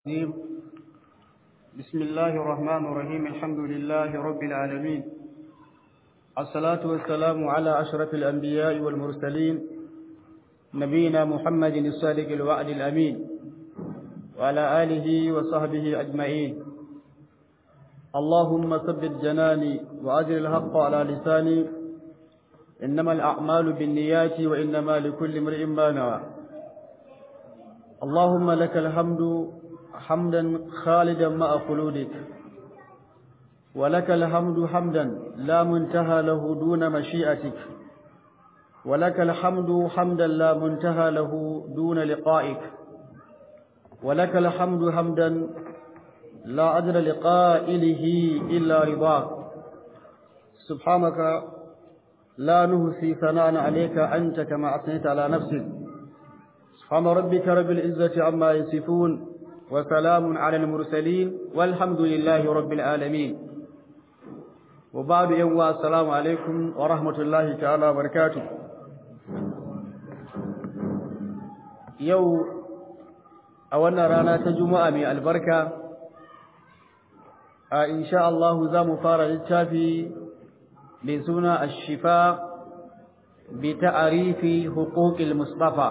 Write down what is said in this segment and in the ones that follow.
الرجيم بسم الله الرحمن الرحيم الحمد لله رب العالمين الصلاة والسلام على أشرف الأنبياء والمرسلين نبينا محمد الصادق الوعد الأمين وعلى آله وصحبه أجمعين اللهم ثبت جناني وأجر الحق على لساني إنما الأعمال بالنيات وإنما لكل امرئ ما نوى اللهم لك الحمد حمدا خالدا مع خلودك ولك الحمد حمدا لا منتهى له دون مشيئتك ولك الحمد حمدا لا منتهى له دون لقائك ولك الحمد حمدا لا أجر لقائله إلا رضاك سبحانك لا نهسي ثناء عليك أنت كما أثنيت على نفسك سبحان ربك رب العزة عما يصفون وسلام على المرسلين والحمد لله رب العالمين وبعد يوم السلام عليكم ورحمة الله تعالى وبركاته يو أولنا رانا تجمع من البركة إن شاء الله ذا مفارة للتافي لسنة الشفاء بتعريف حقوق المصطفى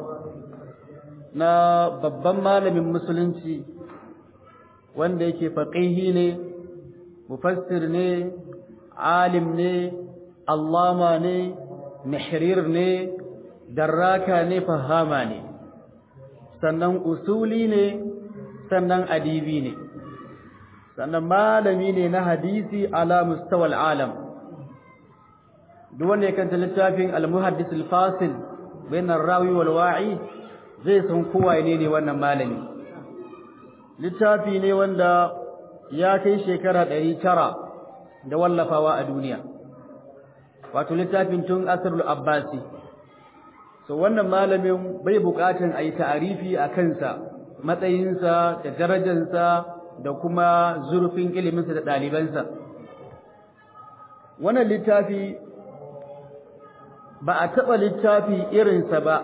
na babban malamin musulunci wanda yake faƙihi ne mufassir ne alim ne allama ne mihrir ne darraka ne fahama ne sannan usuli ne sannan adibi ne sannan malami ne na hadisi ala mustawal alam duk wanda ya kanta littafin al-muhaddis al-fasil bain ar-rawi wal wa'i zai san kowa ne ne wannan malami littafi ne wanda ya kai shekara ɗari tara da wallafawa a duniya wato littafin tun asrul abbasi so wannan malamin bai buƙatan a yi ta'arifi a kansa matsayinsa da darajarsa da kuma zurfin iliminsa da ɗalibansa wannan littafi ba a taɓa littafi irinsa ba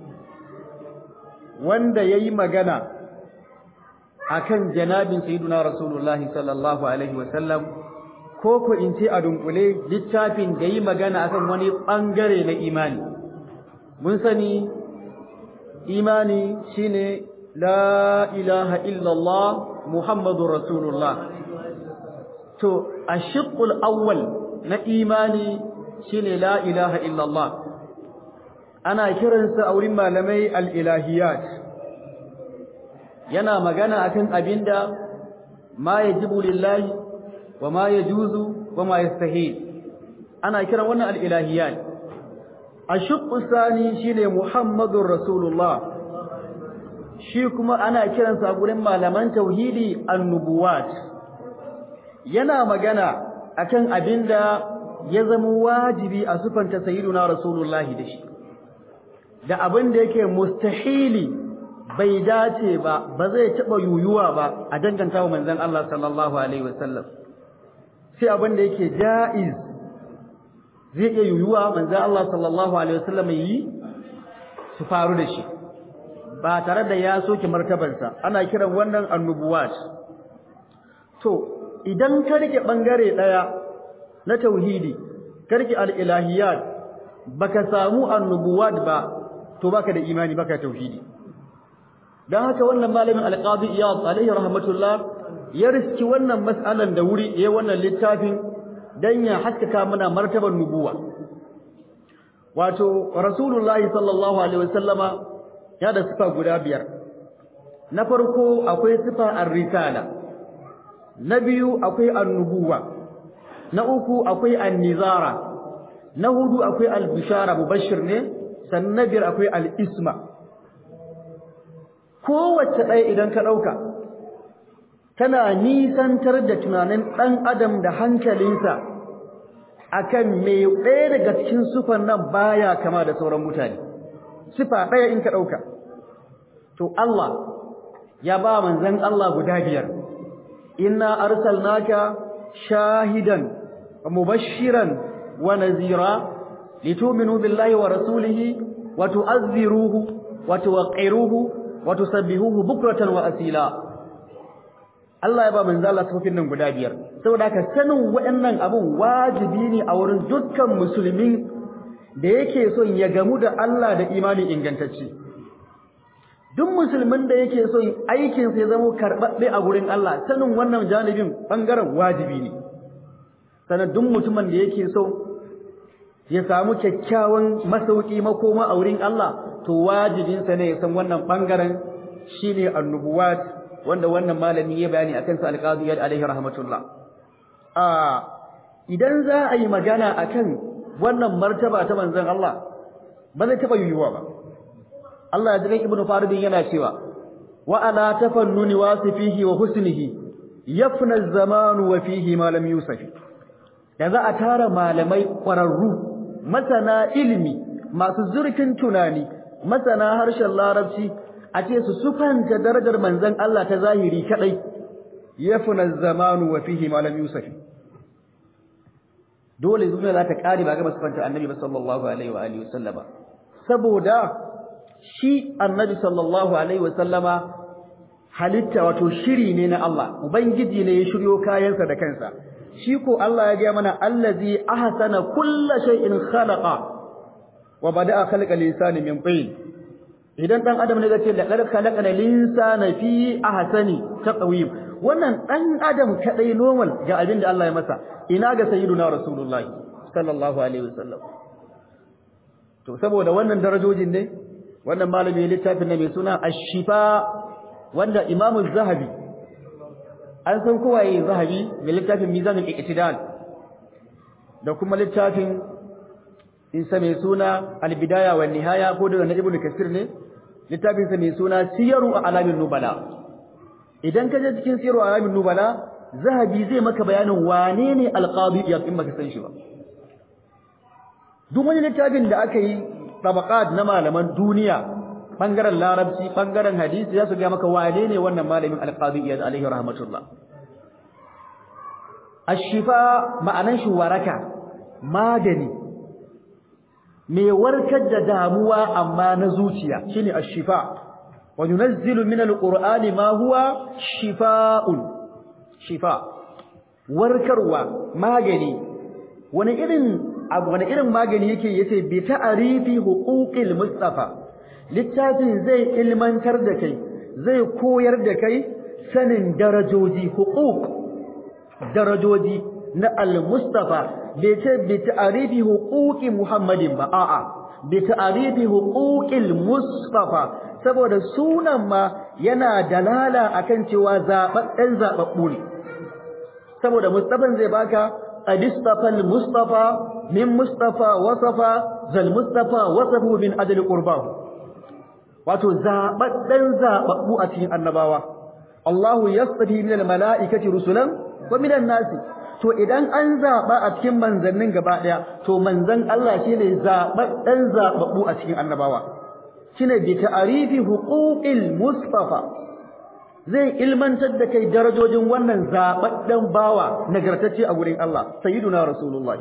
wanda ya yi magana a kan janabin sayiduna rasulullahi sallallahu alaihi wasallam ko ku in ce a dunkule littafin da yi magana akan wani ɓangare na imani mun sani imani shine la ilaha illallah muhammadu rasulullah to a shiƙul awwal na imani shine la ilaha illallah ana kiransa a wurin malamai al'ilahiyat yana magana akan abinda ma ya jibu lillahi wa ma ya juzu wa ma ya ana kiran wannan al'ilahiyat a sani shi ne muhammadun rasulullah shi kuma ana kiransa a wurin malaman tauhidi annubuwat yana magana akan abinda ya zama wajibi a sufanta sayyiduna rasulullahi da shi da abin da yake mustahili bai dace ba ba zai taba yuyuwa ba a danganta wa manzon Allah sallallahu alaihi wasallam sai abin da yake jaiz zai iya yuyuwa manzon Allah sallallahu alaihi wasallam yi su faru da shi ba tare da ya soke martabarsa ana kiran wannan annubuwat to idan ka rike bangare daya na tauhidi ka rike al-ilahiyat baka samu annubuwat ba to baka da imani baka tauhidi dan haka wannan malamin alqadi iyad alaihi rahmatullah ya riski wannan mas'alan da wuri yayin wannan littafin dan ya haskaka mana martabar nubuwa wato rasulullahi sallallahu alaihi wasallama ya da sifa guda biyar na farko akwai sifa ar-risala na biyu akwai annubuwa na uku akwai an-nizara na hudu akwai al-bishara mubashir ne sannan na biyar akwai al'isma kowace ɗaya idan ka ɗauka tana nisantar da tunanin ɗan adam da hankalinsa akan mai ɗaya daga cikin sufan nan baya kama da sauran mutane sifa ɗaya in ka ɗauka to Allah ya ba manzan Allah guda biyar inna arsalnaka shahidan mubashiran wa nazira لتؤمنوا بالله ورسوله وتؤذروه وتوقروه وتسبحوه بكرة وأسيلا Allah ya ba manzo Allah sifofin nan guda biyar saboda haka sanin waɗannan abun wajibi ne a wurin dukkan musulmin da yake son ya gamu da Allah da imani ingantacce duk musulmin da yake son aikin sa ya zama karɓaɓɓe a gurin Allah sanin wannan janibin bangaren wajibi ne sanan duk mutumin da yake so ya samu kyakkyawan masauki makoma a wurin Allah to wajibinsa ne ya san wannan bangaren shine annubuwat wanda wannan malami ya bayani akan sa alqadi alaihi rahmatullah a idan za a yi magana akan wannan martaba ta manzon Allah ba zai taba yiwuwa ba Allah ya ji ibn Farid yana cewa wa ala tafannuni wasifihi wa husnihi yafna az-zaman wa fihi ma lam yusaf da za a tara malamai kwararru masana ilimi masu zurfin tunani masana harshen larabci a ce su sufanta darajar manzon Allah ta zahiri kadai yafna zamanu wa fihi ma lam yusaf dole zuwa za ta kare ba ga sufanta annabi ba sallallahu alaihi wa alihi wasallama saboda shi annabi sallallahu alaihi wasallama halitta wato shiri ne na Allah ubangiji ne ya shiryo kayansa da kansa shi ko Allah ya ga mana allazi ahsana kulli shay'in khalaqa wa bada'a khalqa lisani min tin idan dan adam ne zace da qad khalaqana linsana fi ahsani taqwim wannan dan adam kadai normal ga abin da Allah ya masa ina ga sayyiduna rasulullahi sallallahu alaihi wasallam to saboda wannan darajojin ne wannan malami littafin ne mai suna ash-shifa wanda imamu zahabi an san kowaye zahabi mai littafin mizanul iqtidal da kuma littafin insa mai suna al-bidaya wa nihaya ko daga na ibnu kasir ne littafin sa mai suna siyaru alamin nubala idan ka je cikin siyaru alamin nubala zahabi zai maka bayanin wane ne al-qadi ya in baka san shi ba duk wani littafin da aka yi tabaqat na malaman duniya bangaren larabci bangaren hadisi za su ga maka wane ne wannan malamin alqadiyyah alaihi rahmatullah ashifa ma'anan shi waraka magani mai warkar da damuwa amma na zuciya shine ashifa wa yunazzilu min alqur'ani ma huwa shifaa'un shifa warkarwa magani wani irin abu wani irin magani yake yace bi ta'rifi huquqil mustafa littafin zai ilmantar da kai zai koyar da kai sanin darajoji huquq darajoji na al-mustafa bai ce bi ta'rifi huquqi muhammadin ba a'a bi ta'rifi huquqil mustafa saboda sunan ma yana dalala akan cewa zababben zababbu ne saboda mustafan zai baka adistafa al-mustafa min mustafa wasafa zal mustafa wasafu min adli qurbahu wato zabaddan zababbu a cikin annabawa Allahu yastafi min almalaikati rusulan wa min nasi to idan an zaba a cikin manzannin gaba daya to manzan Allah shine zabaddan zababbu a cikin annabawa shine bi ta'rifi huquqil mustafa zai ilmantar da kai darajojin wannan zabaddan bawa nagartacce a gurin Allah sayyiduna rasulullah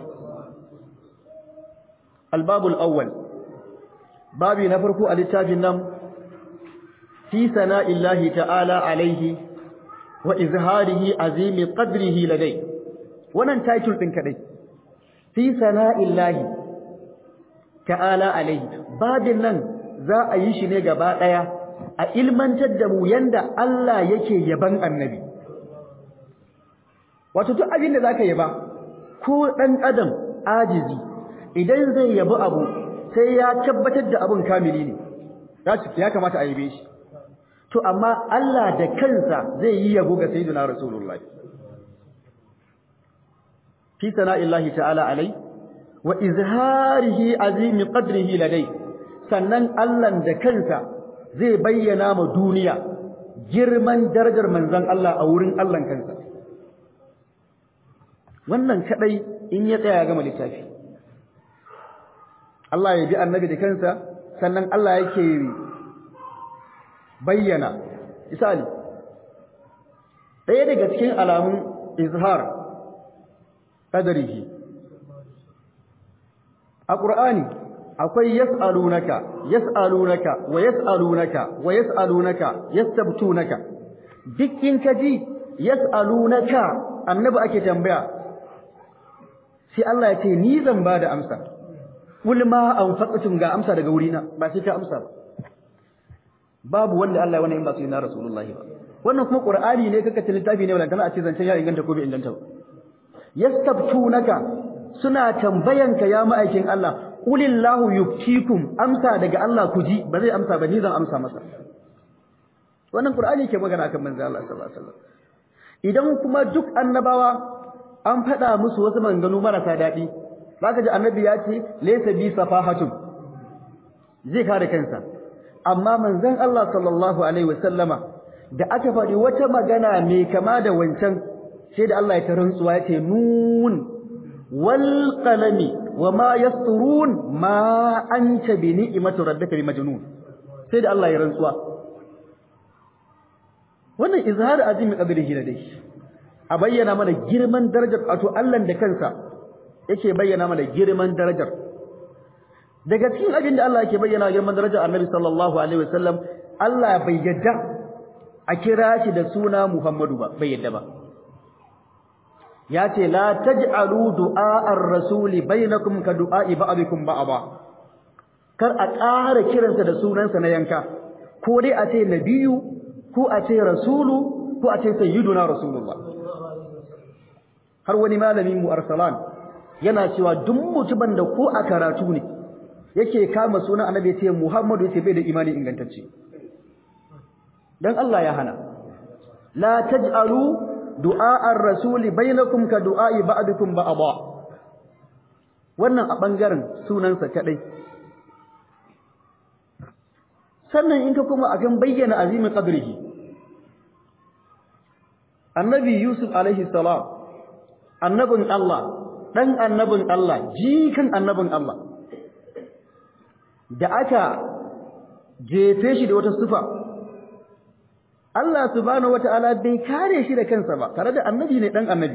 albabul awwal babi na farko a littafin nan fi sana'illahi ta'ala alaihi wa izharihi azimi qadrihi ladai wannan title din kadai fi sana'illahi ta'ala alaihi babin nan za a yi shi ne gaba daya a ilmantar da mu yanda Allah yake yaban annabi wato duk abin da zaka yaba ko dan adam ajizi idan zai yabi abu sai ya tabbatar da abun kamili ne ya kamata a yabe shi to amma Allah da kansa zai yi yabo ga sayyidina rasulullah fi sana'illahi ta'ala alai wa izharihi azimi qadrihi ladai sannan Allah da kansa zai bayyana ma duniya girman darajar manzon Allah a wurin Allah kansa wannan kadai in ya tsaya ga littafi Allah ya bi annabi da kansa sannan Allah yake bayyana misali ɗaya daga cikin alamun izhar qadarihi a qur'ani akwai yas'alunaka yas'alunaka wa yas'alunaka wa yas'alunaka yastabtunaka duk in kaji yas'alunaka annabi ake tambaya sai Allah ya ce ni zan ba da amsa kul ma anfaqtum ga amsa daga wurina ba sai ka amsa ba babu wanda Allah ya wannan in ba su na rasulullahi ba wannan kuma qur'ani ne kaka ta littafi ne wala a ce zancen ya inganta ko bai inganta ba yastabtunaka suna tambayanka ya ma'aikin Allah qulillahu yuftikum amsa daga Allah ku ji ba zai amsa ba ni zan amsa masa wannan qur'ani ke magana kan manzo Allah sallallahu alaihi wasallam idan kuma duk annabawa an faɗa musu wasu maganganu marasa daɗi zaka ji annabi ya ce laysa bi safahatun zai kare kansa amma manzon Allah sallallahu alaihi wasallama da aka faɗi wata magana mai kama da wancan sai da Allah ya ta rantsuwa ya ce nun wal qalami wama yasturun ma anta bi ni'mati rabbika bi majnun sai da Allah ya rantsuwa wannan izhar azimi qadrihi da dai a bayyana mana girman darajar wato Allah da kansa yake bayyana mana girman darajar daga cikin abin da Allah yake bayyana girman darajar Annabi sallallahu alaihi wasallam Allah bai yadda a kira shi da suna Muhammadu ba bai yadda ba ya ce la taj'alu du'a'ar rasuli bainakum ka du'a'i ba'dikum ba'da kar a ƙara kiransa da sunansa na yanka ko dai a ce nabiyu ko a ce rasulu ko a ce sayyiduna rasulullah har wani malamin mu arsalan yana cewa duk mutumin da ko a karatu ne yake kama sunan annabi ya ce muhammadu yace bai da imani ingantacce dan Allah ya hana la taj'alu du'a'ar rasuli bainakum ka du'a'i ba'dukum ba'da wannan a bangaren sunansa kadai sannan in ka kuma akan bayyana azimin qadrihi annabi yusuf alaihi salam annabin Allah dan annabin Allah jikan annabin Allah da aka jefe shi da wata sufa Allah subhanahu wataala bai kare shi da kansa ba tare da annabi ne dan annabi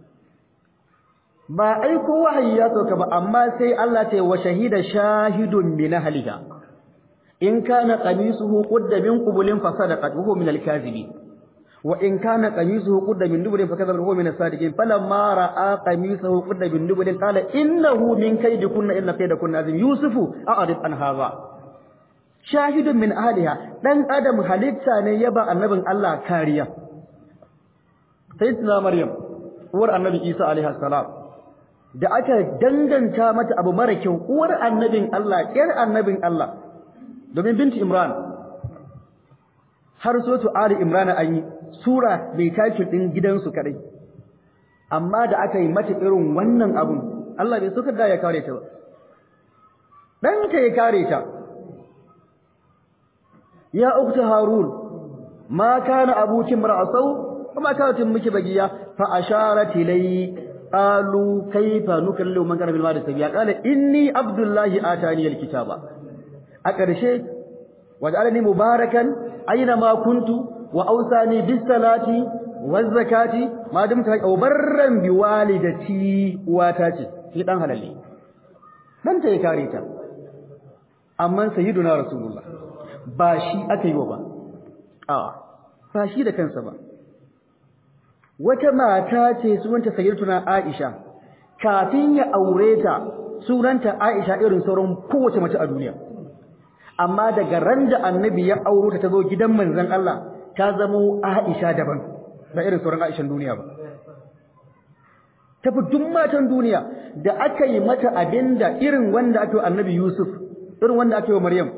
ba aiko wahayi ya sauka ba amma sai Allah ce wa shahida shahidun min ahliha in kana qamisuhu qudda min qubulin fa sadaqat wa huwa min al-kadhibin wa in kana qamisuhu qudda min dubulin fa kadhaba huwa min as-sadiqin falamma ra'a qamisuhu qudda min dubulin qala innahu min kaydikunna inna kaydakunna azim yusufu a'rid an hadha shahidun min ahliha dan adam halitta ne ya ba annabin Allah kariya sayyidina maryam uwar annabi isa alaihi salam da aka danganta mata abu mara kyau uwar annabin Allah yar annabin Allah domin binti imran har sotu ali imran an yi sura mai takin din gidansu kadai amma da aka yi mata irin wannan abun Allah bai suka da ya kare ta ba dan ta ya kare ta ya ukhta harun ma kana abuki mar'asau kuma kanat miki bagiya fa asharat ilay qalu kayfa nukallimu man kana bil madi sabiya qala inni abdullahi atani alkitaba a ƙarshe waj'alni mubarakan aina ma kuntu wa awsani bis salati waz zakati ma dumta barran bi walidati uwata ce shi dan halalle dan ta kare ta amma sayyiduna rasulullah ba shi aka yi wa ba a ba shi da kansa ba wata mata ce sunanta sayyiduna aisha kafin ya aure ta sunanta aisha irin sauran kowace mace a duniya amma daga ran da annabi ya auro ta tazo gidan manzon Allah ta zamo Aisha daban ba irin sauran Aishan duniya ba tafi duk matan duniya da aka yi mata abinda irin wanda aka yi annabi Yusuf irin wanda aka yi wa Maryam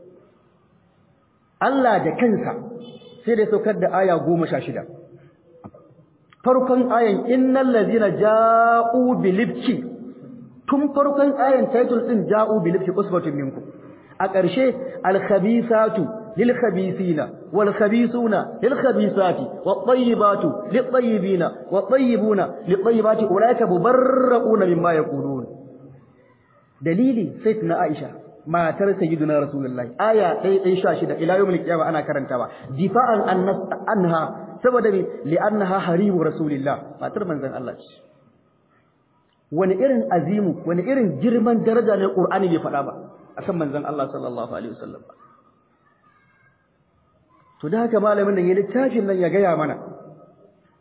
Allah da kansa sai da saukar da aya goma sha shida farkon ayan innal ladzina ja'u bilibki tun farkon ayan title din ja'u bilibki usbatun minkum a ƙarshe alkhabisatu lilkhabisina walkhabisuna lilkhabisati wattayyibatu littayyibina wattayyibuna littayyibati ulaika mubarrauna mimma yaqulun dalili sayyidina aisha matar sayyidina rasulullahi aya 116 ila yawmil qiyamah ana karantawa difa'an annas anha saboda me li'annaha harimu rasulillah matar manzon Allah ce wani irin azimu wani irin girman daraja ne qur'ani bai faɗa ba akan manzon Allah sallallahu alaihi wasallam to da haka malamin nan ya littafin nan ya gaya mana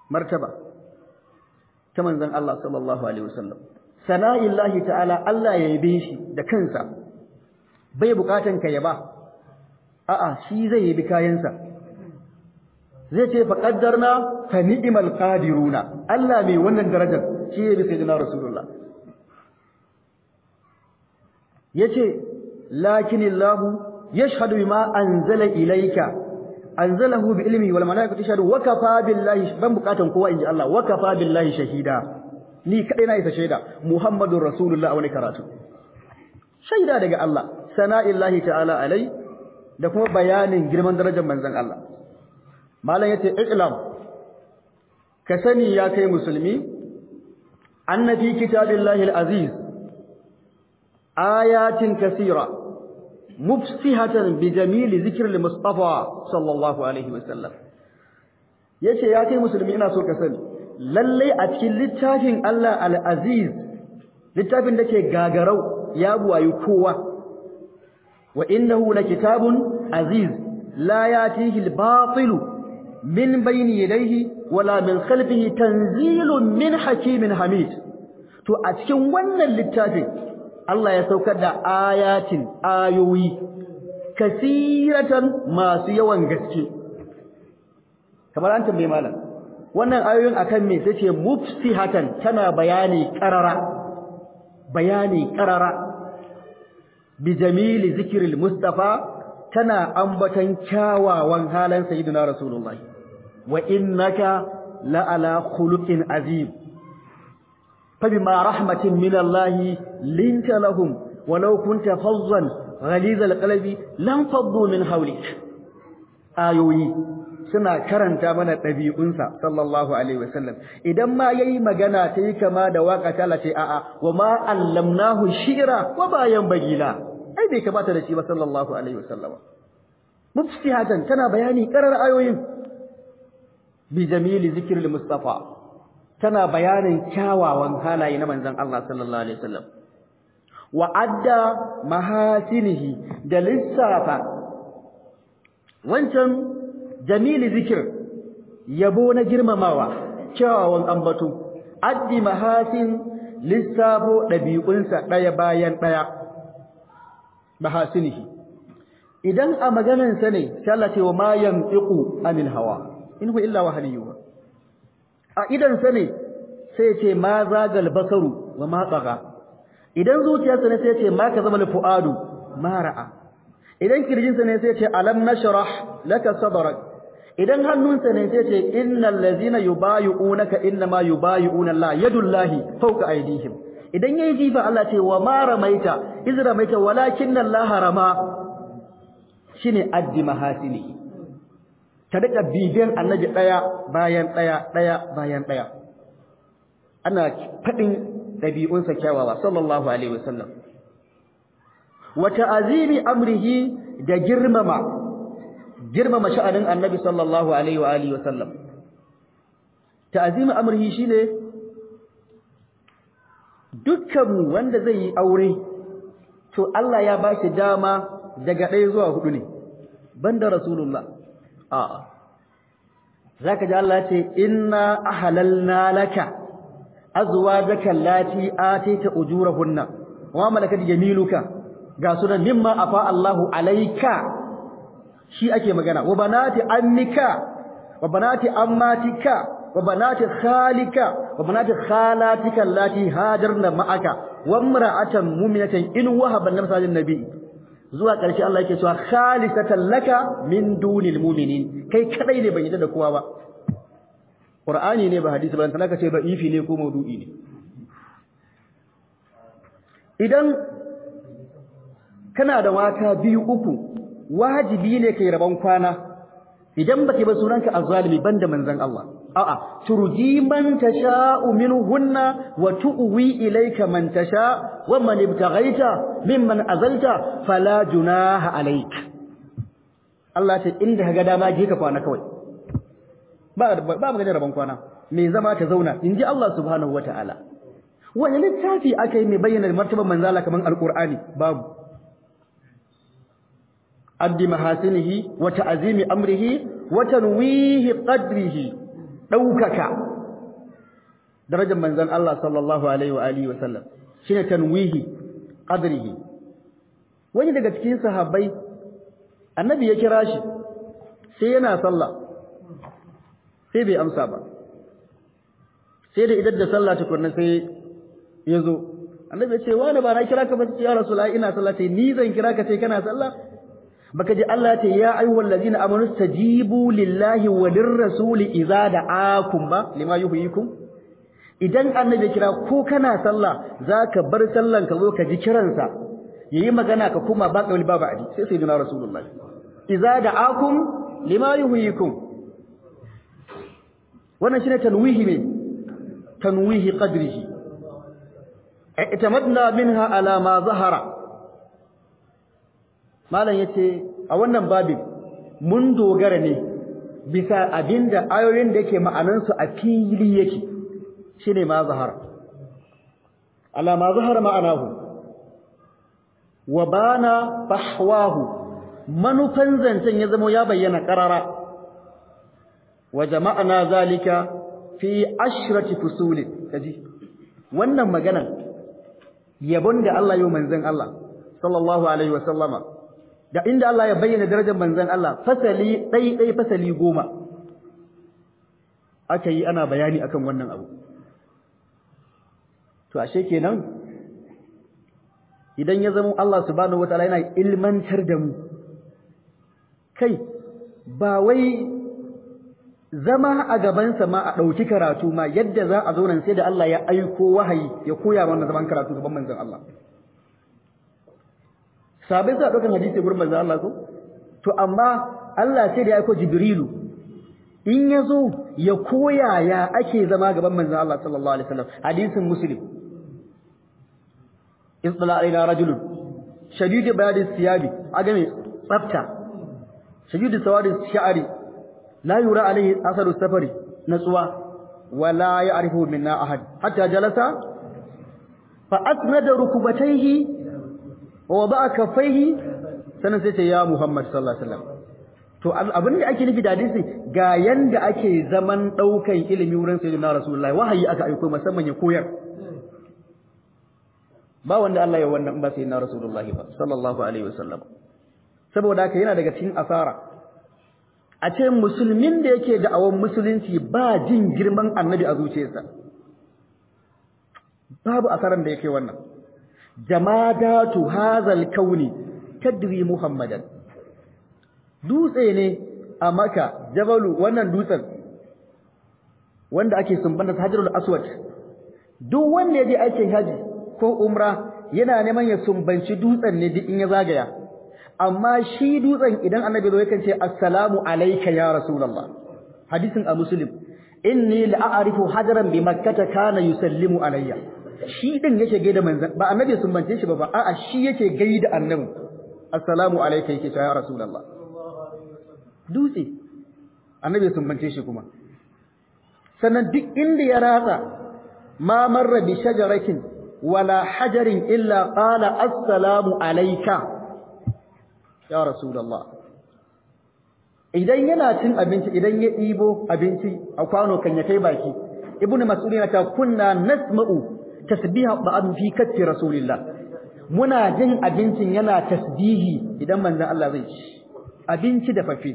martaba ta manzon Allah sallallahu alaihi wasallam sana'illahi ta'ala Allah ya yabe shi da kansa bai bukatan ka yaba a'a shi zai yabi kayansa zai ce fa qaddarna fa ni'mal qadiruna Allah mai wannan darajar shi yabi sayyidina rasulullah yace lakinillahu yashhadu bima anzala ilayka anzalahu bi ilmi wal malaikatu yashhadu wa kafa billahi ban bukatan kowa inji Allah wa kafa billahi shahida ni kadai na isa shaida muhammadur rasulullah wani karatu shaida daga Allah sana'illahi ta'ala alai da kuma bayanin girman darajar manzon Allah malam yace i'lam ka sani ya kai musulmi anna fi kitabillahi al-aziz ayatin kaseera mufsihatan bi jamili zikr al-mustafa sallallahu alaihi wasallam yace ya kai musulmi ina so ka sani lalle a cikin littafin Allah al-aziz littafin da ke gagarau ya buwayi kowa wa innahu lakitabun aziz la yatihi al-batil min bayni yadayhi wala min khalfihi tanzilun min hakimin hamid to a cikin wannan littafin Allah ya saukar da ayatin ayoyi kasiratan masu yawan gaske kamar an tambaye malam wannan ayoyin akan me tace mufsihatan tana bayani qarara bayani qarara bi jamili zikril mustafa tana ambatan kyawawan halan sayyidina rasulullahi wa innaka la ala khuluqin azim فبما رحمة من الله لنت لهم ولو كنت فظا غليظ القلب لانفضوا من حولك آيوي suna karanta mana ɗabi'unsa sallallahu alaihi wasallam idan ma yayi magana ta yi kama da waka ta lace a'a wa ma allamnahu shi'ra wa bayan bagila ai bai kamata da shi ba sallallahu alaihi wasallam mufsihatan tana bayani karar ayoyin bi jamili zikril mustafa tana bayanin kyawawan halaye na manzon Allah sallallahu alaihi wasallam wa adda mahasinihi da lissafa wancan jamili zikir yabo na girmamawa kyawawan ambato addi mahasin lissafo dabi'unsa daya bayan daya mahasinihi idan a maganansa ne sai Allah ce wa ma yantiqu anil hawa in huwa illa wahyuha a idansa ne sai ce ma zagal basaru wa ma tsaga idan zuciyarsa ne sai ce ma ka zama fuadu ma ra'a idan kirjinsa ne sai ce alam nashrah laka sadrak idan hannunsa ne sai ce innal ladzina yubayyi'unaka innama yubayyi'una Allah yadullahi fawqa aydihim idan yayi jifa Allah ce wa ma ramaita iz ramaita walakinna Allah rama shine addi mahasini ta daga bibiyan annabi daya bayan daya daya bayan daya ana fadin dabi'unsa kyawawa sallallahu alaihi wasallam wa ta'azimi amrihi da girmama girmama sha'anin annabi sallallahu alaihi wa alihi wasallam ta'azimi amrihi shine dukkan wanda zai yi aure to Allah ya ba shi dama daga ɗaya zuwa hudu ne banda rasulullah a'a zaka ji Allah ce inna ahlalna laka azwajaka allati atayta ujurahunna wa malakat yaminuka ga sunan mimma afa Allahu alayka shi ake magana wa banati ammika wa banati ammatika wa banati khalika wa banati khalatika allati hajarna ma'aka wa imra'atan mu'minatan in wahaba nafsa nabi zuwa ƙarshe Allah yake cewa khalisatan laka min dunil mu'minin kai kadai ne ban yi da kowa ba Qur'ani ne ba hadisi ba dan ka ce ba ifi ne ko maudu'i ne idan kana da mata biyu uku wajibi ne kai rabon kwana idan bake ba sunanka azzalimi banda manzon Allah a'a turji man tasha'u minhunna wa tu'wi ilayka man tasha wa man ibtaghaita mimman azalta fala junaha alayk Allah ce inda kaga dama je ka kwana kawai ba ba magana rabon kwana me zama ta zauna inji Allah subhanahu wataala wani littafi aka yi mai bayyana martaban manzala kaman alqur'ani babu addi mahasinihi wa ta'zimi amrihi wa tanwihi qadrihi daukaka darajar manzon Allah sallallahu alaihi wa alihi wa sallam shine tanwihi qadrihi wani daga cikin sahabbai annabi ya kira shi sai yana sallah sai bai amsa ba sai da idan da sallah tukunna sai ya zo annabi ya ce wani ba na kira ka ba ya rasulullahi ina sallah sai ni zan kira ka sai kana sallah baka ji Allah ya ce ya ayyuhal ladina amanu stajibu lillahi wa lirrasuli idza da'akum ba lima yuhyikum idan annabi ya kira ko kana sallah zaka bar sallan ka zo ka ji kiransa yayi magana ka kuma ba kawli ba ba'di sai sai dina rasulullahi idza da'akum lima yuhyikum wannan shine tanwihi ne tanwihi qadrihi i'tamadna minha ala ma zahara malam yace a wannan babin mun dogara ne bisa abinda ayoyin da yake ma'anan su a fili yake shine ma zahara ala ma zahara ma'anahu wa bana fahwahu manufan zancen ya zama ya bayyana qarara wa jama'na zalika fi ashrati fusulin kaji wannan maganan yabon da Allah yau manzon Allah sallallahu alaihi wa sallama da inda Allah ya bayyana darajar manzon Allah fasali dai dai fasali goma aka yi ana bayani akan wannan abu to ashe kenan idan ya zama Allah subhanahu wataala yana ilmantar da mu kai ba wai zama a gabansa ma a ɗauki karatu ma yadda za a zo nan sai da Allah ya aiko wahayi ya koya wannan zaman karatu gaban manzon Allah sabai za a ɗaukan hadisi gurin manzon Allah ko to amma Allah sai da ya aiko Jibrilu in ya zo ya koya ya ake zama gaban manzon Allah sallallahu alaihi wasallam hadisin Muslim isdala alaina rajulun shadidu bayadi siyabi aga mai tsafta shadidu sawadi sha'ari la yura alaihi asaru safari natsuwa wala ya'rifu minna ahad hatta jalasa fa asnada rukubatayhi wa wada'a kaffayhi sanan sai ce ya Muhammad sallallahu alaihi wasallam to abin da ake nufi da hadisi ga yanda ake zaman daukan ilimi wurin sayyidina rasulullahi wahayi aka aiko musamman ya koyar ba wanda Allah ya wannan ba sayyidina rasulullahi ba sallallahu alaihi wasallam saboda haka yana daga cikin asara a ce musulmin da yake da'awan musulunci ba jin girman annabi a zuciyarsa babu asaran da yake wannan jamadatu hazal kauni tadri muhammadan dutse ne a maka jabalu wannan dutsen wanda ake sumbanta hajarul aswad duk wanda yaje aikin haji ko umra yana neman ya sumbanci dutsen ne duk in ya zagaya amma shi dutsen idan annabi zo yakan ce assalamu alayka ya rasulullah hadisin a muslim inni la'arifu hajaran bi makkah kana yusallimu alayya shi din yake gaida manzon ba annabi sun bance shi ba ba a'a shi yake gaida annabi assalamu alayka yake ya rasulullah dutse annabi sun bance shi kuma sannan duk inda ya ratsa ma marra bi shajaratin wala hajarin illa qala assalamu alayka ya rasulullah idan yana cin abinci idan ya ɗibo abinci a kwano kan ya kai baki ibnu mas'ud yana ta kunna nasma'u tasbiha ba'd fi katti rasulillah muna jin abincin yana tasbihi idan manzon Allah zai ci abinci da fafi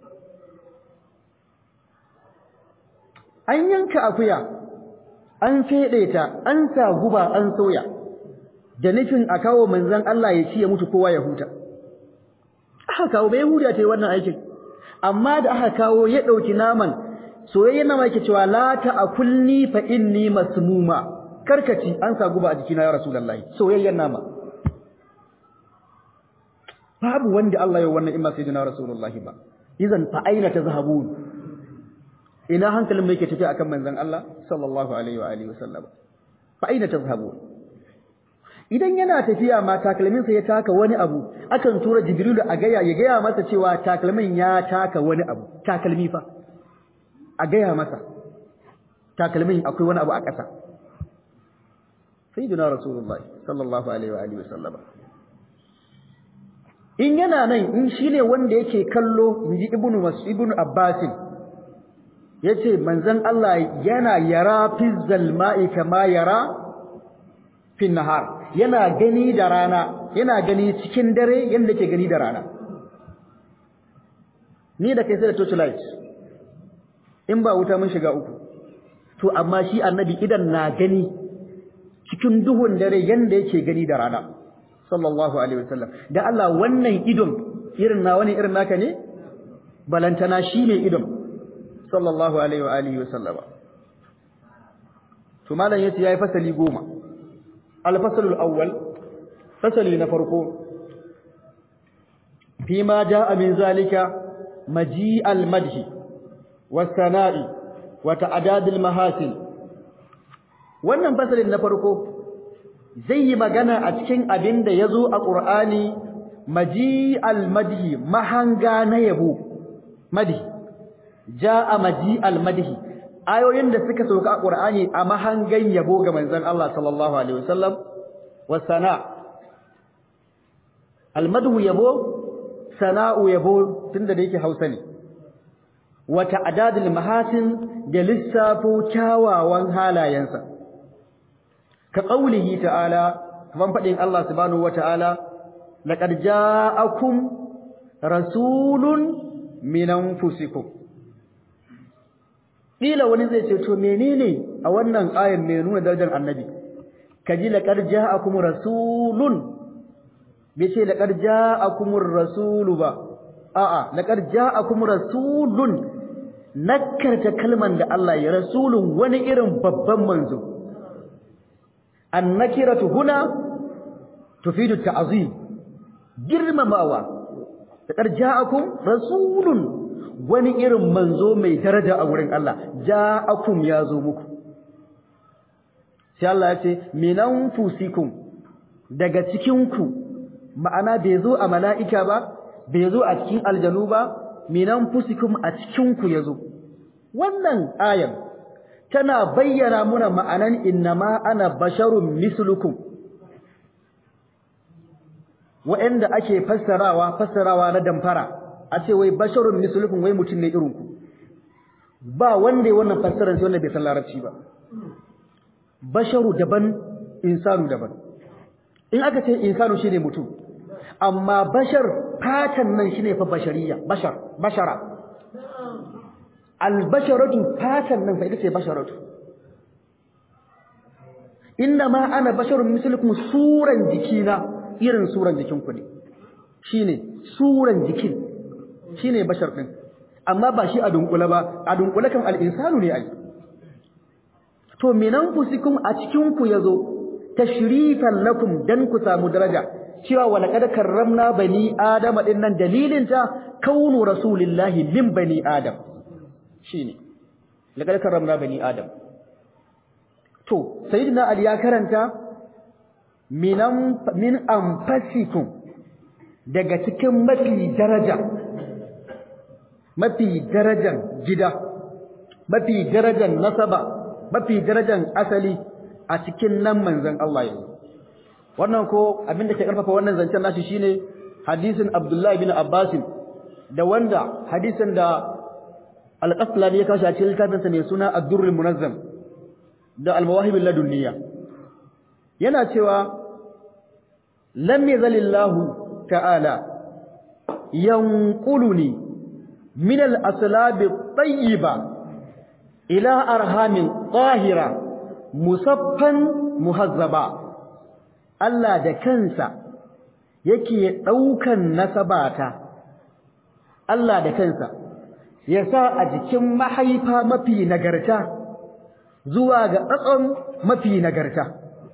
an yanka akuya an fede ta an sa guba an soya da nufin a kawo manzon Allah ya ci ya mutu kowa ya huta aka kawo bai huda ta yi wannan aikin amma da aka kawo ya ɗauki naman soyayyen nama yake cewa la ta'kulni fa inni masmuma karkaci an sa guba a jikina ya rasulullahi soyayyen nama babu wanda Allah ya wannan imma sayyidina rasulullahi ba idan fa aina tazhabun ina hankalin mai yake tafi akan manzon Allah sallallahu alaihi wa alihi wasallam fa aina tazhabun idan yana tafiya ma takalminsa ya taka wani abu akan tura jibrilu a gaya ya gaya masa cewa takalmin ya taka wani abu takalmi fa a gaya masa takalmin akwai wani abu a ƙasa sayyidina rasulullahi sallallahu alaihi wa alihi wasallam in yana nan in shine wanda yake kallo inji ibnu mas'ud ibnu abbas yace manzon Allah yana yara fi zalma'i kama yara fi nahar yana gani da rana yana gani cikin dare yanda ke gani da rana ni da kai sai da torchlight in ba wuta mun shiga uku to amma shi annabi idan na gani cikin duhun dare yanda yake gani da rana sallallahu alaihi wasallam da Allah wannan idon irin na wani irin naka ne balantana shi ne idon sallallahu alaihi wa alihi wasallama to malam yace yayi fasali goma al-fasl al-awwal fasali na farko fima jaa min zalika maji al-madhi was-sana'i wa ta'dad al-mahasin wannan fasalin na farko zai yi magana a cikin abin da ya zo a ƙur'ani maji almadhi mahanga na yabo madhi ja'a maji almadhi ayoyin da suka sauka a ƙur'ani a mahangan yabo ga manzon Allah sallallahu alaihi wasallam wasana almadhu yabo sana'u yabo tunda da yake Hausa ne wa ta'dadul mahasin da lissafo kyawawan halayensa ka qaulihi ta'ala kaman fadin Allah subhanahu wata'ala laqad ja'akum rasulun min anfusikum kila wani zai ce to menene a wannan ayan mai nuna darajar annabi kaji laqad ja'akum rasulun bai ce laqad ja'akumur rasulu ba a'a laqad ja'akum rasulun nakkarta kalman da Allah ya rasulun wani irin babban manzo annakiratu huna tufidu ta'zim girmamawa laqad ja'akum rasulun wani irin manzo mai daraja a wurin Allah ja'akum ya zo muku sai Allah ya ce minan fusikum daga cikin ku ma'ana bai zo a mala'ika ba bai zo a cikin aljanu ba minan fusikum a cikin ku yazo wannan ayan tana bayyana muna ma'anan innama ana basharun mislukum wa'anda ake fassarawa fassarawa na damfara a ce wai basharun mislukum wai mutum ne irin ku ba wanda ya wannan fassarar sai wanda bai san larabci ba basharu daban insanu daban in aka ce insanu shine mutum amma bashar fatan nan shine fa bashariya bashar bashara albasharatu fatan nan fa ita ce basharatu inna ma ana basharun mislukum suran jikina irin suran jikin ku ne shine suran jikin shine bashar din amma ba shi a dunkula ba a dunkula kan al-insanu ne ai to minan fusikum a cikin ku yazo tashrifan lakum dan ku samu daraja cewa wa laqad karramna bani adama din nan dalilin ta kaunu rasulillahi min bani adam shine laqad karramna bani adam to sayyidina ali ya karanta minan min anfasikum daga cikin mafi daraja mafi darajan gida mafi darajan nasaba mafi darajan asali a cikin nan manzon Allah yanzu wannan ko abin da ke karfafa wannan zancen nashi shine hadisin Abdullah ibn Abbas da wanda hadisin da Al-Qaslani ya kashi a cikin littafinsa mai suna Ad-Durr munazzam da Al-Mawahib ladunniya yana cewa lam yazalillahu ta'ala yanquluni min al-aslab at-tayyiba ila arhamin tahira musaffan muhazzaba Allah da kansa yake daukan nasabata Allah da kansa ya sa a jikin mahaifa mafi nagarta zuwa ga tsatson mafi nagarta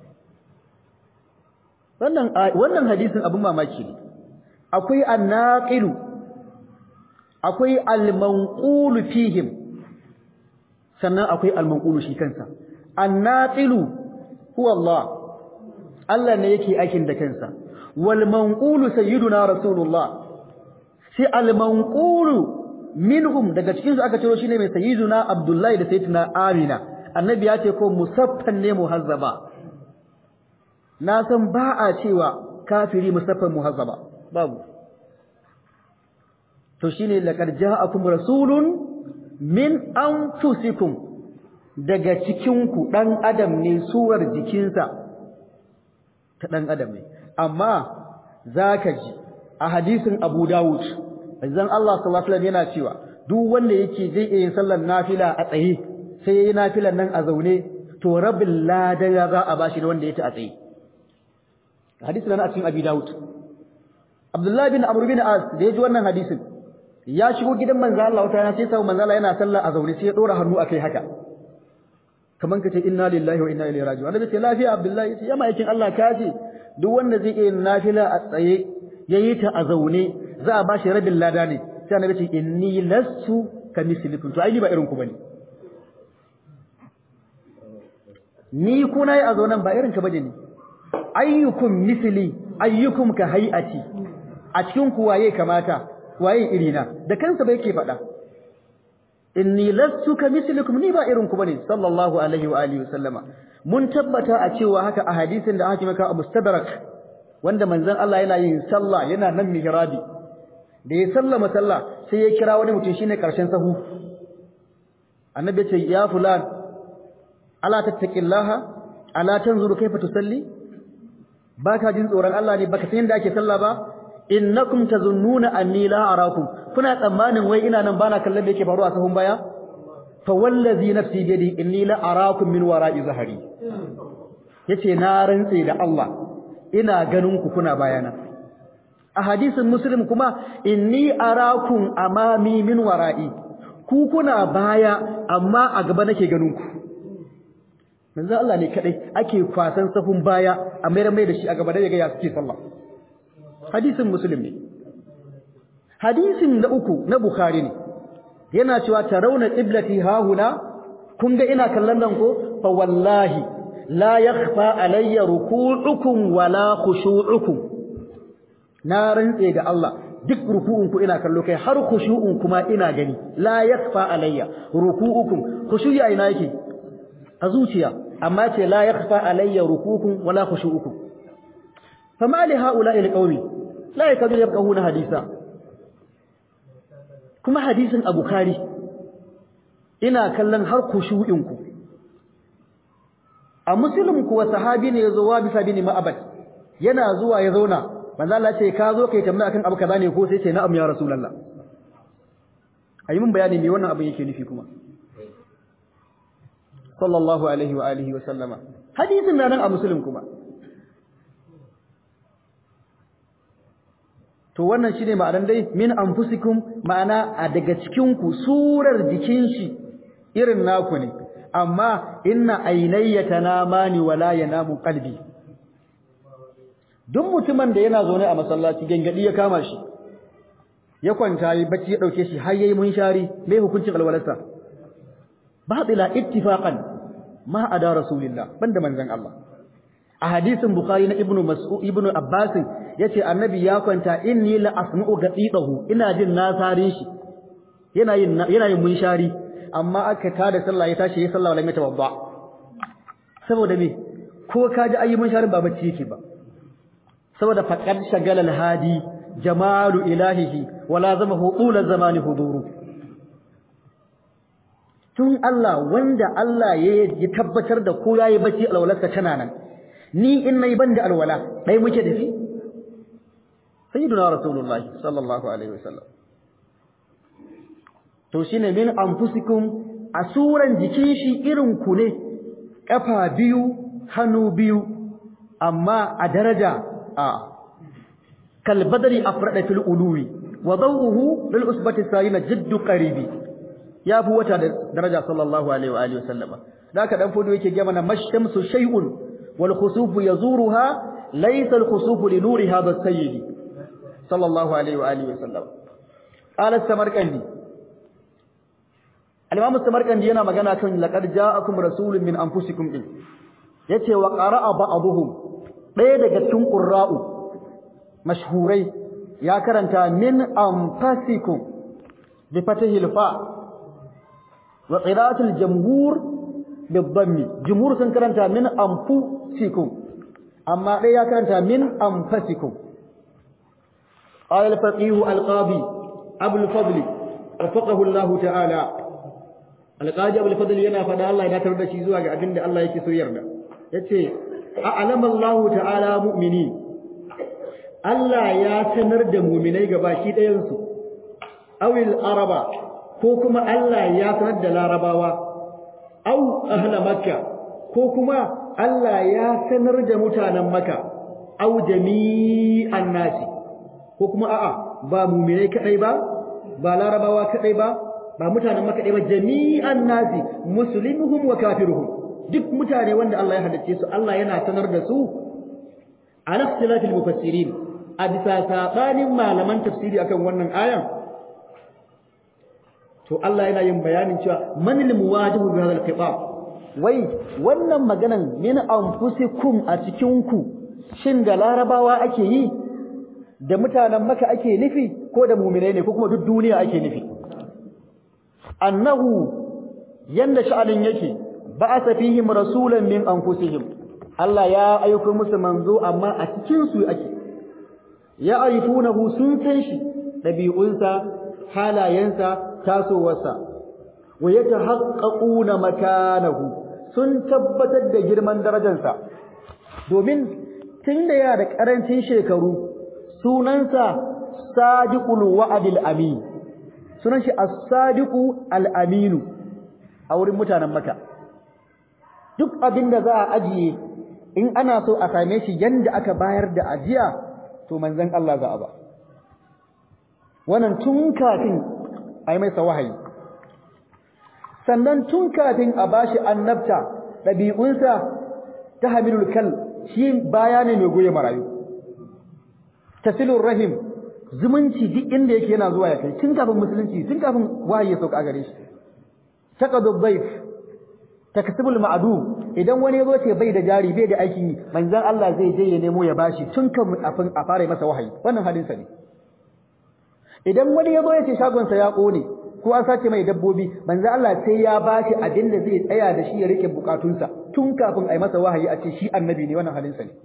wannan wannan hadisin abin mamaki ne akwai annaqilu akwai almanqulu fihim sannan akwai almanqulu shi kansa annaqilu huwa Allah Allah ne yake aikin da kansa wal manqulu sayyiduna rasulullah sai al manqulu minhum daga cikin su aka ciro shine mai sayyiduna abdullahi da sayyidina amina annabi ya ce ko musaffan ne muhazzaba na san ba a cewa kafiri musaffan muhazzaba babu to shine laqad ja'akum rasulun min anfusikum daga cikinku dan adam ne suwar jikinsa ta dan adam ne amma zaka ji a hadisin Abu Dawud manzon Allah sallallahu alaihi wasallam yana cewa duk wanda yake zai iya yin sallar nafila a tsaye sai yayi nafilan nan a zaune to rabbil ladan ya za a bashi da wanda yake a tsaye hadisi nan a cikin Abi Dawud Abdullah bin Amr bin As da yaji wannan hadisin ya shigo gidan manzo Allah wata rana sai sai manzo Allah yana sallah a zaune sai ya dora hannu akai haka kaman kace inna lillahi wa inna ilaihi raji'un annabi ce lafiya Abdullah yace ya ma'aikin Allah ka ce duk wanda zai iya nafila a tsaye yayi ta a zaune za a bashi rabin lada ne sai annabi ce inni lastu kamislikum to ai ni ba irin ku bane ni kuna yi a zaunan ba irin ka bane ni ayyukum misli ayyukum ka hayati a cikin ku waye kamata waye irina da kansa bai ke faɗa inni lastu ka mislikum ni ba irin ku bane sallallahu alaihi wa alihi wasallama mun tabbata a cewa haka a hadisin da aka maka a mustadrak wanda manzon Allah yana yin sallah yana nan mihrabi da ya sallama sallah sai ya kira wani mutum shine karshen sahu annabi ya ce ya fulan ala tattaqillaha ala tanzuru kaifa tusalli baka jin tsoron Allah ne baka san yadda ake sallah ba innakum tazunnuna anni la arakum kuna tsammanin wai ina nan bana kallon da yake faruwa a sahun baya fa wallazi nafsi bi yadi inni la arakum min wara'i zahari yace na rantse da Allah ina ganin ku kuna bayana a hadisin muslim kuma inni arakum amami min wara'i ku kuna baya amma a gaba nake ganin ku manzo Allah ne kadai ake kwasan safun baya a mayar mai da shi a gaba da yaga ya suke sallah hadisin muslim ne hadisin na uku na bukhari ne yana cewa tarawna qiblati hahuna kun ga ina kallon nan ko fa wallahi la yakhfa alayya ruku'ukum wala khushu'ukum na rantse da Allah duk ruku'un ku ina kallo kai har khushu'un kuma ina gani la yakhfa alayya ruku'ukum khushu'i ina yake a zuciya amma ce la yakhfa alayya ruku'ukum wala khushu'ukum fama li ha'ula'i alqawmi la yakadu yafqahuna hadisa kuma hadisin a bukhari ina kallon har khushu'in ku a muslim kuwa sahabi ne yazo wa bisa bin ma'abad yana zuwa ya zauna manzo Allah ce ka zo kai tambaya akan abu kaza ne ko sai ce na'am ya rasulullah ayi mun bayani me wannan abin yake nufi kuma sallallahu alaihi wa alihi wa sallama hadisin na nan a muslim kuma to wannan shine ma'anar dai min anfusikum ma'ana a daga cikin ku surar jikin shi irin naku ne amma inna aynayya tanamani wala yanamu qalbi duk mutumin da yana zaune a masallaci gangadi ya kama shi ya kwanta yi bacci ya dauke shi har yayi munshari me hukuncin alwalarsa batila ittifaqan ma ada rasulillah banda manzon Allah a hadisin bukhari na ibnu mas'ud ibnu abbas yace annabi ya kwanta inni la asma'u gadidahu ina jin nasarin shi yana yin yana yin munshari amma aka tada sallah ya tashi ya sallah wala mai tawabba saboda me ko kaji ayi munsharin ba bacci yake ba saboda faqad shagala al-hadi jamalu ilahihi wala zamahu ula zamani huduru tun Allah wanda Allah ya tabbatar da ko yayi bacci alwalarsa tana nan ni in nayi banda alwala dai muke da shi sayyiduna rasulullahi sallallahu alaihi wasallam to shine min anfusikum asuran jikin shi irin ku ne kafa biyu hannu biyu amma a daraja a kal badri afrada fil uluwi wa dawuhu lil usbati sayina jiddu qaribi ya fi wata da daraja sallallahu alaihi wa alihi wasallama da ka dan fudu yake ga mana mashamsu shay'un wal khusufu yazuruha laysa al khusufu li nuri hadha sayyid sallallahu alaihi wa alihi wasallam qala samarkandi al-imam samarkandi yana magana kan laqad ja'akum rasulun min anfusikum din yace wa qara'a ba'dhum ɗaya daga cikin qurra'u mashhurai ya karanta min anfasikum bi fatihil fa wa qira'atul jamhur bidhammi jumhur sun karanta min anfusikum amma dai ya karanta min anfasikum qala al-faqih al-qadi abu al-fadl wafaqahu Allah ta'ala alqadi abul fadl yana fada Allah ya datar da shi zuwa ga abin da Allah yake so yarda yace a'lama Allah ta'ala mu'mini Allah ya sanar da mu'minai gabaki ɗayan su awil araba ko kuma Allah ya sanar da larabawa aw ahla makka ko kuma Allah ya sanar da mutanen makka aw jami'an nasi ko kuma a'a ba mu'minai kadai ba ba larabawa kadai ba ba mutanen makka kadai ba jami'an nasi muslimuhum wa kafiruhum duk mutane wanda Allah ya hadace su Allah yana sanar da su ala ikhtilafil mufassirin a bisa sabanin malaman tafsiri akan wannan ayan to Allah yana yin bayanin cewa manil muwajibu bi hadha al-khitab wai wannan maganan min anfusikum a cikin ku shin da larabawa ake yi da mutanen maka ake nufi ko da mu'minai ne ko kuma duk duniya ake nufi annahu yanda sha'anin yake ba'atha fihim rasulan min anfusihim Allah ya aika musu manzo amma a cikin su ake ya aifunahu sun san shi dabi'unsa halayensa tasowarsa wa yatahaqqaquna makanahu sun tabbatar da girman darajarsa domin tunda ya da karancin shekaru sunansa sadiqul wa'dil amin sunan shi as-sadiqu al-aminu a wurin mutanen Makka duk abinda za a ajiye in ana so a same shi yanda aka bayar da ajiya to manzon Allah za a ba wannan tun kafin a yi masa wahayi sannan tun kafin a bashi annabta ɗabi'unsa ta hamilul kal shi baya ne mai goye marayu tasilur rahim zumunci duk inda yake yana zuwa ya kai tun kafin musulunci tun kafin wahayi ya sauka a gare shi taqadu dhayf takasibul ma'dum idan wani yazo ce bai da jari bai da aikin yi manzon Allah zai je ya nemo ya bashi tun kafin a fara masa wahayi wannan halin sa ne idan wani yazo ya ce shagon sa ya kone ko an sace mai dabbobi manzo Allah sai ya bashi abin da zai tsaya da shi ya rike bukatunsa tun kafin a yi masa wahayi a ce shi annabi ne wannan halin sa ne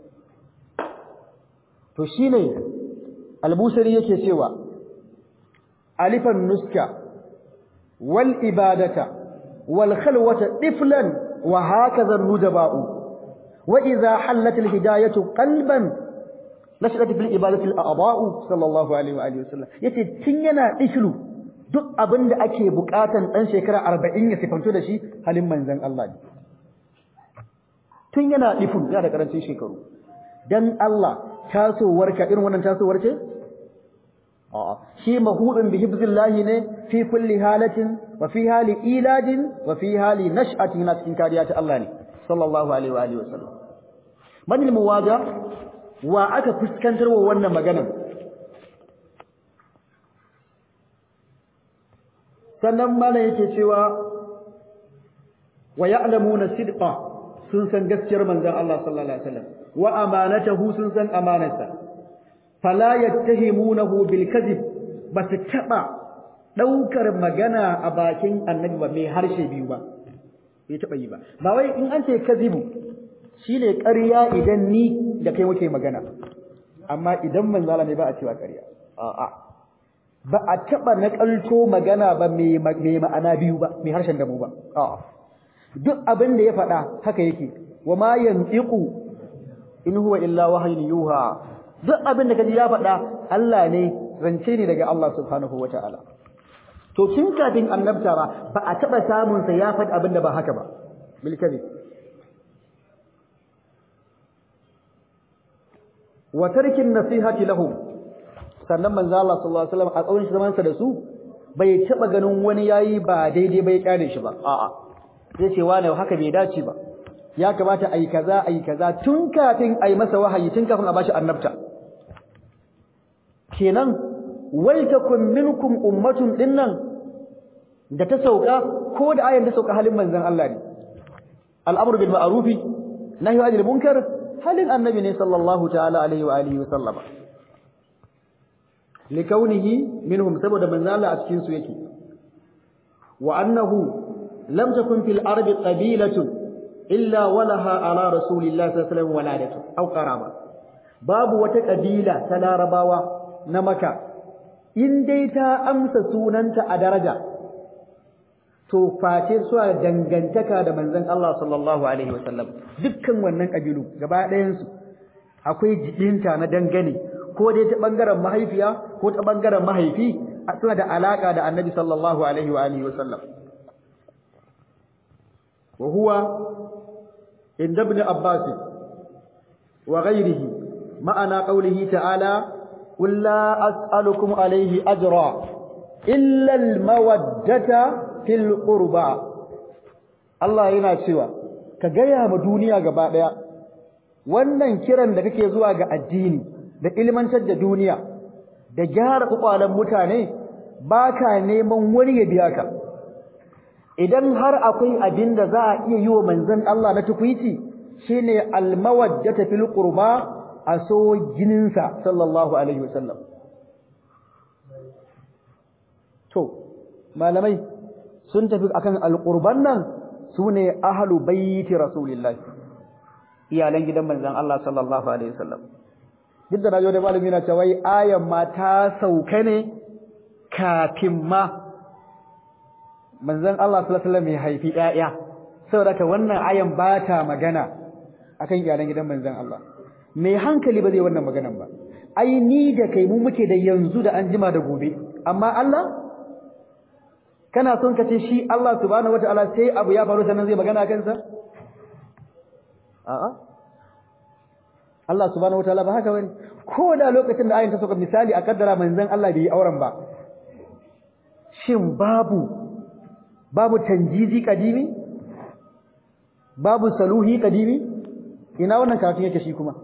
to shine albusari yake cewa alifan nuska wal ibadata wal khalwata tiflan wa hakaza nujaba'u wa idha hallat al hidayatu qalban nashat fil ibadati al a'da'u sallallahu alaihi wa alihi wasallam yace tun yana dishlu duk abinda ake bukatan dan shekara 40 ya sifanto da shi halin manzon Allah ne tun yana difun yana da karancin shekaru dan Allah tasowarka irin wannan tasowar ce a'a shi mahudun bi hibzillahi ne fi kulli halatin wa fi hali iladin wa fi hali nash'atin na cikin kariya ta Allah ne sallallahu alaihi wa alihi wasallam man al muwaja wa aka fuskantar wa wannan maganar sannan mana yake cewa wa ya'lamuna sidqa sun san gaskiyar manzon Allah sallallahu alaihi wasallam wa amanatahu sun san amanarsa fala yattahimunahu bil kadhib bas taba daukar magana a bakin annabi ba mai harshe biyu ba bai taba yi ba ba wai in an ce kadhibu shine ƙarya idan ni da kai muke magana amma idan manzala ne ba a cewa ƙarya a'a ba a taba nakalto magana ba mai ma'ana biyu ba mai harshen da mu ba a'a duk abin da ya faɗa haka yake wa ma yantiqu in huwa illa wahyun yuha duk abin da kaji ya faɗa Allah ne zance ne daga Allah subhanahu wataala to tun kafin annabta ba ba a taba samun sa ya faɗi abin da ba haka ba bil kadhib wa tarkin nasihati lahum sannan manzo Allah sallallahu alaihi wasallam a tsawon zaman sa da su bai taba ganin wani yayi ba daidai bai kyale shi ba a'a zai ce wani haka bai dace ba ya kamata ayi kaza ayi kaza tun kafin ayi masa wahayi tun kafin a bashi annabta kenan wal takum minkum ummatun dinnan da ta sauka ko da ayan ta sauka halin manzon Allah ne al'amru bil ma'ruf nahyu anil munkar halin annabi ne sallallahu ta'ala alaihi wa alihi wa sallama likaunihi minhum saboda manzon Allah a cikin su yake wa annahu lam takun fil ardi qabilatun illa walaha ala rasulillahi sallallahu alaihi wasallam waladatu aw qaraba babu wata kabila ta larabawa na maka in dai ta amsa sunanta a daraja to face suna da dangantaka da manzon Allah sallallahu alaihi wasallam dukkan wannan kabilu gaba ɗayan su akwai jibinta na dangane ko dai ta bangaren mahaifiya ko ta bangaren mahaifi suna da alaka da annabi sallallahu alaihi wa alihi wasallam wa huwa inda ibn abbas wa ghayrihi ma'ana qawlihi ta'ala qul la as'alukum alayhi ajra illa al-mawaddata fil qurba Allah yana cewa ka gaya ma duniya gaba daya wannan kiran da kake zuwa ga addini da ilmantar da duniya da gyara kwakwalen mutane baka neman wani ya biya ka idan har akwai abin da za a iya yi wa manzon Allah na tukwici shine almawaddata fil qurba a so jininsa sallallahu alaihi wasallam to malamai sun tafi akan alqurban nan sune ahlu baiti rasulillahi iyalan gidan manzon Allah sallallahu alaihi wasallam duk da najo da malami na cewa ayan ma ta sauka ne kafin ma manzon Allah sallallahu alaihi wasallam ya haifi ƴaƴa saboda ka wannan ayan ba ta magana akan iyalan gidan manzon Allah mai hankali ba zai wannan maganan ba ai ni da kai mu muke da yanzu da an jima da gobe amma Allah kana son ka ce shi Allah subhanahu wataala sai abu ya faru sannan zai magana kansa a'a Allah subhanahu wataala ba haka bane ko da lokacin da ayin ta saka misali a kaddara manzon Allah bai yi auren ba shin babu babu tanjizi kadimi babu saluhi kadimi ina wannan kafin yake shi kuma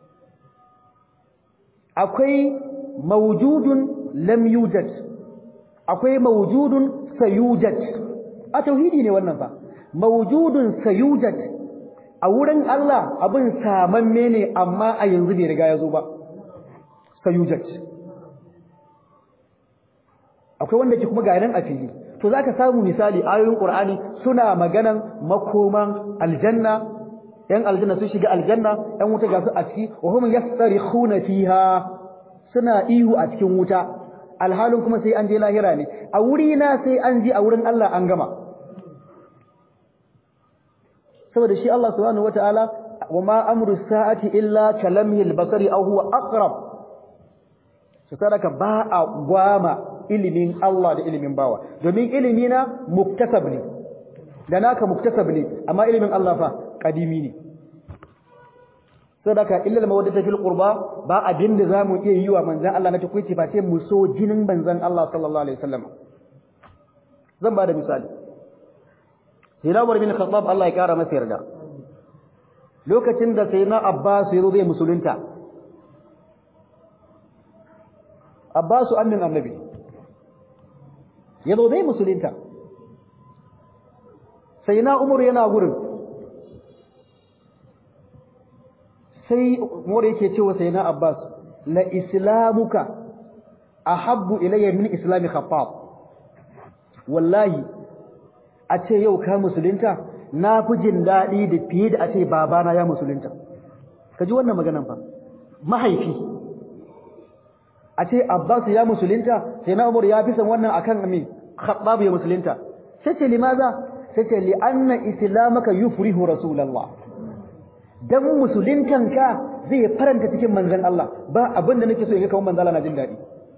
akwai mawjudun lam yujad akwai mawjudun sayujad a tauhidi ne wannan fa mawjudun sayujad a wurin Allah abin samamme ne amma a yanzu bai riga ya zo ba sayujad akwai wanda ke kuma ga nan a fili to zaka samu misali ayoyin Qur'ani suna maganan makoman aljanna yan aljanna sun shiga aljanna yan wuta ga su a ciki wa hum yastarikhuna fiha suna ihu a cikin wuta alhalin kuma sai an je lahira ne a wuri na sai an je a wurin Allah an gama saboda shi Allah subhanahu wataala wa ma amru sa'ati illa kalamhil basari aw huwa aqrab sadaka ba a gwama ilimin Allah da ilimin bawa domin ilimi na muktasab ne da naka muktasab ne amma ilimin Allah fa kadimi ne sadaka illa mawaddata fil qurba ba abin da zamu iya yi wa manzon Allah na takuici ba sai mu so jinin manzon Allah sallallahu alaihi wasallam zan ba da misali Hilawar bin Khattab Allah ya kara masa yarda lokacin da sayyidina Abbas ya zo zai musulunta Abbas annin annabi ya zo zai musulunta sayyidina Umar yana gurin sai Umar yake cewa sayyidina Abbas la islamuka ahabbu ilayya min islami Khattab wallahi a ce yau ka musulunta na fi jin daɗi da fiye da a ce babana ya musulunta ka ji wannan maganan fa mahaifi a ce abbas ya musulunta sai na umar ya fi san wannan akan amin khattab ya musulunta sai ce limaza sai ce li anna islamaka yufrihu rasulullah dan musuluntan ka zai faranta cikin manzon Allah ba abin da nake so in ga kawai manzon Allah na jin daɗi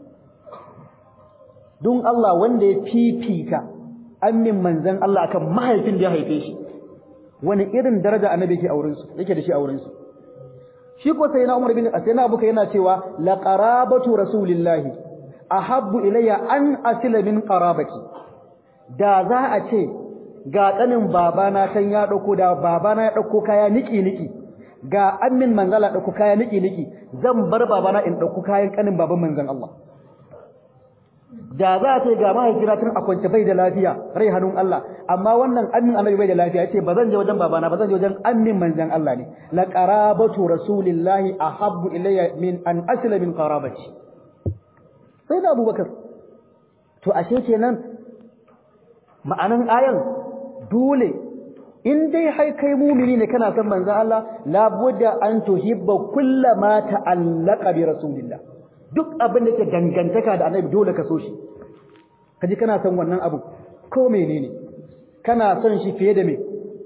don Allah wanda ya fifita amin manzan Allah akan mahaifin da ya haife shi wani irin daraja annabi yake auren su yake da shi auren su shi ko sai na Umar bin Asina Abuka yana cewa la qarabatu rasulillahi ahabbu ilayya an asila min qarabati da za a ce ga tsanin babana tan ya dauko da babana ya dauko kaya niki niki ga amin manzala dauko kaya niki niki zan bar babana in dauko kayan kanin baban manzan Allah da za ta ga mahaifina tun a kwance bai da lafiya rai hannun Allah amma wannan amin annabi bai da lafiya yace ba zan je wajen babana ba zan je wajen amin manzon Allah ne la qarabatu rasulillahi ahabbu ilayya min an asla min qarabati sai da Abubakar to ashe kenan ma'anan ayan dole in dai hai kai mumini ne kana son manzon Allah la budda an tuhibba kullama ta'allaqa bi rasulillah duk abin da ke dangantaka da annabi dole ka so shi kaji kana son wannan abu ko menene kana son shi fiye da me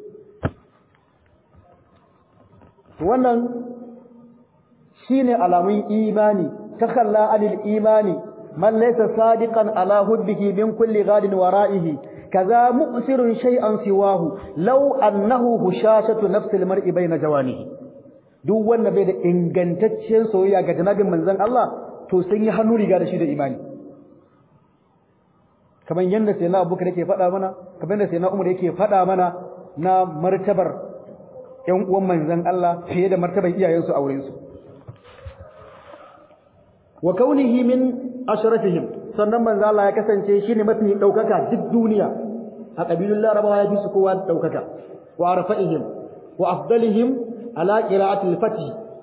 wannan shine alamun imani takalla anil imani man laysa sadiqan ala hubbihi min kulli ghadin wara'ihi kaza mu'sirun shay'an siwahu law annahu hushashatu nafsi almar'i bayna jawanihi duk wanda bai da ingantacciyar soyayya ga janabin manzon Allah to sun yi hannu riga da shi da imani kamar yanda sai na Abubakar yake faɗa mana kamar yanda sai na Umar yake faɗa mana na martabar ƴan uwan manzon Allah fiye da martabar iyayensu a wurin su wa kaunihi min ashrafihim sannan manzo Allah ya kasance shine mafi daukaka duk duniya a kabilun larabawa ya fi su kowa daukaka wa arfa'ihim wa afdalihim ala qira'ati al-fath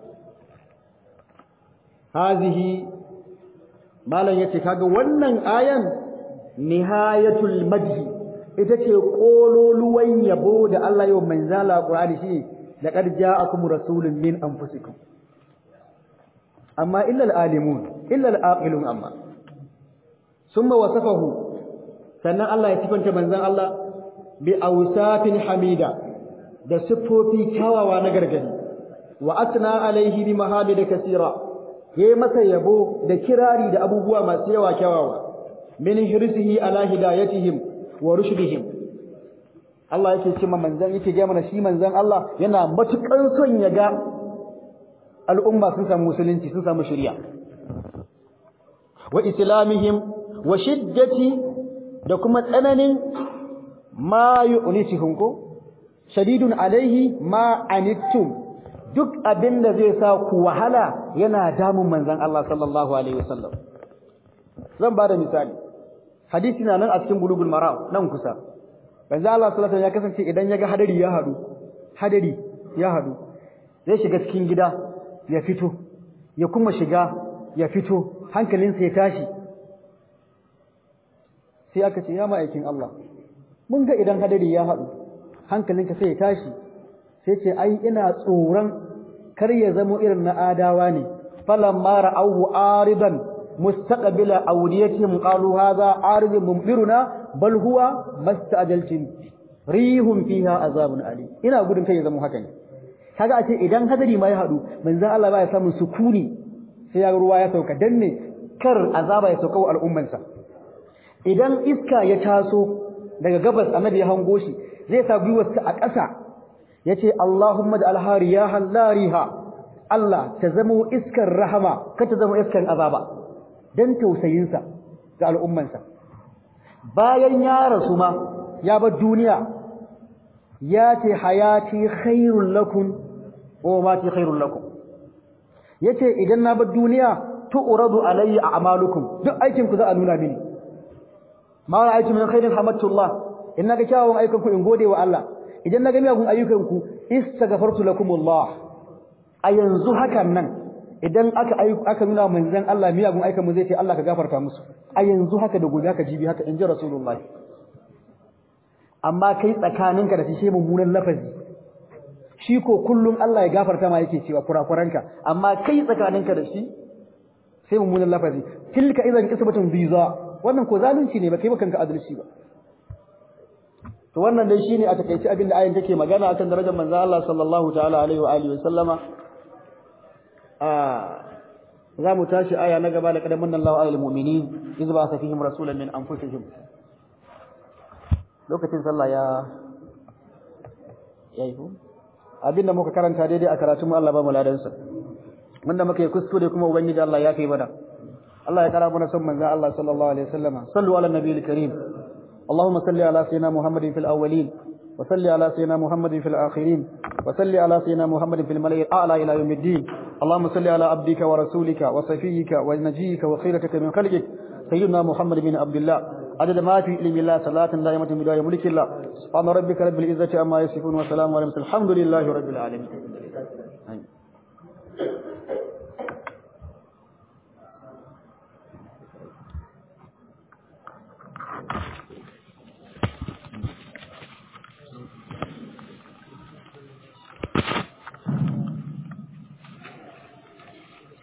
hazihi malan yace kaga wannan ayan nihayatul madhi ita ce kololuwan yabo da Allah ya manzala Qur'ani shi laqad ja'akum rasulun min anfusikum amma illa al-alimun illa al-aqilun amma ثم وصفه sannan Allah ya sifanta manzon Allah bi awsafin hamida da siffofi kyawawa na gargadi wa atna alaihi bi mahamida kaseera yayi masa yabo da kirari da abubuwa masu yawa kyawawa min hirsihi ala hidayatihim wa rushdihim Allah yake cewa manzon yake ga mana shi manzon Allah yana matukan son ya ga al'umma sun samu musulunci sun samu shari'a wa islamihim wa shiddati da kuma tsananin ma yu'nituhum ko shadidun alaihi ma anittum duk abinda zai sa ku wahala yana damun manzon Allah sallallahu alaihi wasallam zan ba da misali hadisi na nan a cikin bulugul maram nan kusa manzon Allah sallallahu alaihi ya kasance idan yaga hadari ya hadu hadari ya hadu zai shiga cikin gida ya fito ya kuma shiga ya fito hankalinsa ya tashi sai aka ce ya ma'aikin Allah mun ga idan hadari ya haɗu hankalinka sai ya tashi sai ce ai ina tsoron kar ya zamo irin na adawa ne falamma ra'awhu aridan mustaqbila awdiyatihim qalu hadha aridun mumtiruna bal huwa mastajaltin rihum fiha azabun ali ina gudun kai ya zamo haka ne kaga a ce idan hadari ma ya haɗu manzon Allah ba ya samu sukuni sai ya ruwa ya sauka dan ne kar azaba ya sauka wa al'ummansa idan iska ya taso daga gabas annabi ya hango shi zai sa gwiwarsa a ƙasa yace Allahumma da alhariyahan lariha Allah ta zama iskar rahama ka ta zama iskar azaba dan tausayinsa ga al'ummansa bayan ya rasu ma ya bar duniya ya ce hayati khairul lakum wa mati khairul lakum yace idan na bar duniya tu'radu alayya a'malukum duk aikin ku za a nuna mini ma ra'aytu min khairin hamadtullah in naga kyawun ayyukan ku in gode wa Allah idan naga miyagun ayyukan ku istaghfartu lakumullah a yanzu hakan nan idan aka aka nuna manzon Allah miyagun ayyukan mu zai ce Allah ka gafarta musu a yanzu haka da gobe haka jibi haka inji rasulullahi amma kai tsakaninka da shi mummunan lafazi shi ko kullum Allah ya gafarta ma yake cewa kurakuranka amma kai tsakaninka da shi sai mummunan lafazi tilka idan kisbatun biza wannan ko zalunci ne ba kai kanka adalci ba to wannan dai shine a takeici abin da ayin take magana akan darajar manzon Allah sallallahu ta'ala alaihi wa alihi wa sallama a za mu tashi aya na gaba da kadamin Allah alal mu'minin iz ba sa fihim rasulan min anfusihim lokacin sallah ya yayi ko abinda muka karanta daidai a karatu mu Allah ba mu ladansa wanda muka yi kuskure kuma ubangiji Allah ya kai mana Allah ya kara mana son manzon Allah sallallahu alaihi wasallama sallu ala nabiyil karim اللهم صل على سيدنا محمد في الأولين وصل على سيدنا محمد في الآخرين وصل على سيدنا محمد في الملأ الأعلى إلى يوم الدين اللهم صل على عبدك ورسولك وصفيك ونجيك وخيرتك من خلقك سيدنا محمد بن عبد الله عدد ما في علم الله صلاة دائمة بداية ملك الله سبحان ربك رب العزة عما يصفون وسلام على المرسلين الحمد لله رب العالمين